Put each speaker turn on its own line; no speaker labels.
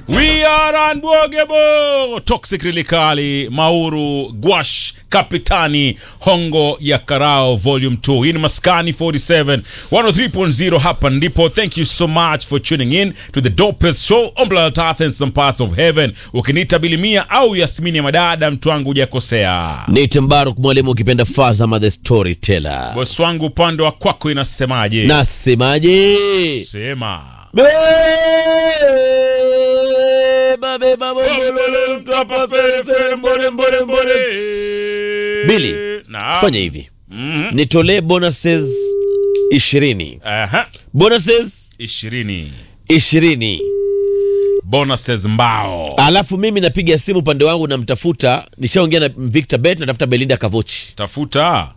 We are unbogable. Toxic Rilikali, Mauru, Gwash, Kapitani, Hongo ya Karao Volume 2. Hii ni Maskani 47 103.0 hapa ndipo. Thank you so much for tuning in to the dopest show on planet Earth and some parts of heaven. Ukiniita Bilimia au Yasmini ya Madada, mtu wangu hujakosea.
Nate Mbaruk mwalimu ukipenda Fazama the storyteller.
Bosi wangu upande wa kwako inasemaje?
Nasemaje?
Sema.
Beba, beba, bombolo, mtapa, fere, fere, mbore, mbore, mbore. Billy,
Naam.
fanya hivi
Mhm.
nitolee bonuses ishirini
Aha.
bonuses
ishirini
ishirini
bonuses mbao
alafu mimi napiga simu upande wangu namtafuta nishaongea na Victor Bet natafuta Belinda Kavochi
tafuta